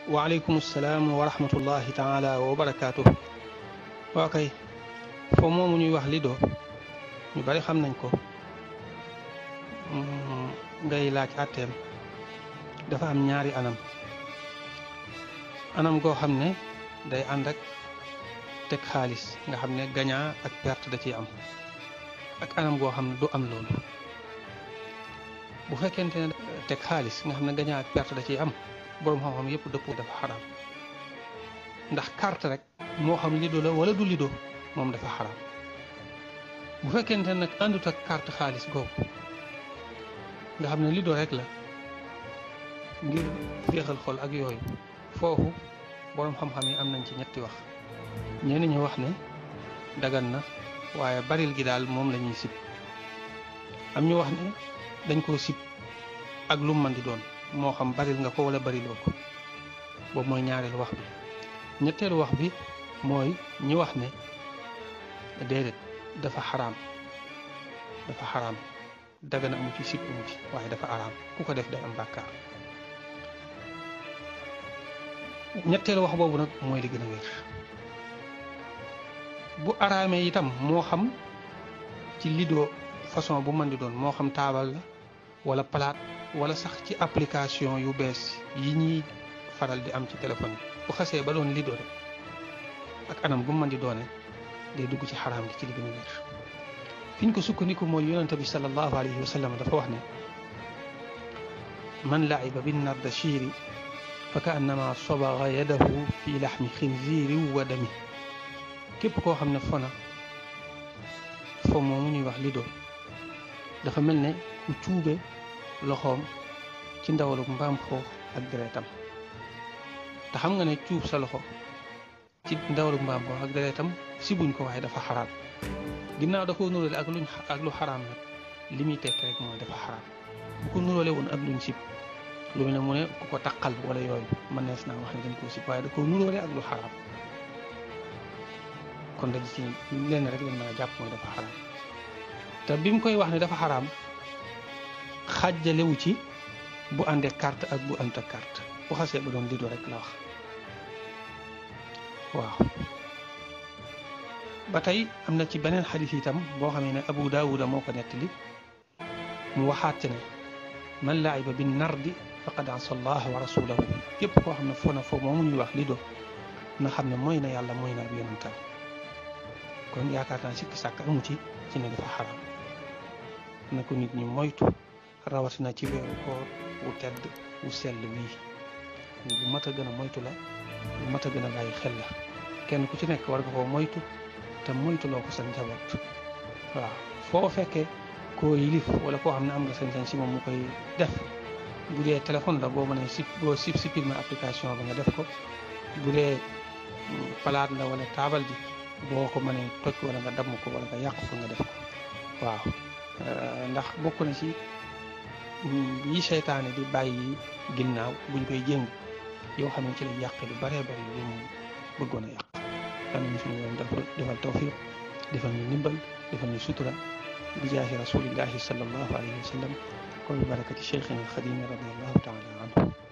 waaleykum salaam wa rahmatullahi taala wa barakaatu. waa kay foo moomu ñuy wax lido ñu bari xam nañ ko ngay laaj àtteem dafa am ñaari anam anam goo xam ne day ànd ak teg xaalis nga xam ne gagnant ak perte da ciy am ak anam goo xam ne du am loolu bu fekkente ne teg xaalis nga xam ne gagnant ak perte da ciy am boroom xam-xam yëpp dëppoo dafa xaraam ndax carte rek moo xam lido la wala du lido moom dafa xaraam bu fekkente nag àndut ak carte xaalis googu nga xam ne lido rek la ngir féexal xol ak yooyu foofu boroom xam-xam yi am nañ ci ñetti wax ñenn ñi wax ne dagan na waaye baril gi daal moom la ñuy sib am ñu wax ne dañ koo sib ak lu mën di doon moo xam baril nga ko wala bariloo ko boobu mooy ñaareelu wax bi ñetteelu wax bi mooy ñi wax ne déedéet dafa xaraam dafa xaraam dagana amu ci sib amu ci waaye dafa araam ku ko def day am bàkkaar ñetteelu wax boobu nag mooy li gën a wér bu araamee itam moo xam ci lido façon bu mën di doon moo xam taabal la wala palaat wala sax ci application yu bees yi ñuy faral di am ci téléphone yi bu xasee ba doon lido rek ak anam gu mën di doone day dugg ci xaraam gi ci li gën a wér fi ñu ko sukkandiku mooy yonente bi sallallahu alayhi wa sallam dafa wax ne man laiba bin nardashiri fa ka annama sobaga yadahu fi laxmi xinziiri wa dami képp koo xam ne fona fo moomu ñuy wax lido dafa mel ne ku cuube loxoom ci ndawalu mbaam xoox ak deretam te xam nga ne cuub sa loxo ci ndawalu mbaam xoox ak deretam sibuñ ko waaye dafa xaraam ginnaaw da koo nuróole ak luñ ak lu xaraam nag li muy tekk rek mooy dafa xaraam bu ko nuróole woon ak luñ sib lu ne mu ne ku ko taqal wala yooyu mënees naa wax ne dañ koo sib waaye da koo nuróole ak lu xaraam kon dañ ci lenn rek lañ mën a jàpp mooy dafa xaraam te bi mu koy wax ne dafa xaraam xàjjalewu ci bu àndee carte ak bu ànd ak carte bu xasee ba doon lido rek la wax waaw ba tey am na ci beneen xadis itam boo xamee ne Abu Daawuda moo ko nettali mu waxaat ci ne man laiba bin nardi faqad asa allah wa rasulahu képp koo xam ne foo na foo moomu ñuy wax lido na xam ne mooy na yàlla mooy na ab yonentam kon yaakaar naa sikki sàkk amu ci ci ne dafa xaraam na ko nit ñi moytu rawatina ci weeru koor wu tedd wu sell wii bu mat a gën a moytu la bu mat a gën a bàyyi xel la kenn ku ci nekk war nga koo moytu te moytu loo ko sa njaboot waaw foo fekkee koo yilif wala koo xam ne am nga sañ-sañ si moom mu koy def bu dee téléphone la boo mënee si boo sip supprimer application bi nga def ko bu dee palaat la wala taabal ji boo ko mënee toj wala nga damm ko wala nga yàq ko nga def ko waaw ndax bokk na ci yi seytaane di bàyyi ginnaaw buñ koy jéng yoo xam ne ci la yàq lu baree bari lu mu bëggoon a yàq yal nañu suñu yoon dafa defal tawfiq defal ñu ndimbal defal ñu sutura bi jaahi rasulillahi sallallahu alayhi wa sallam wa bi barakati cheikhina alxadimi radiallahu taala anhu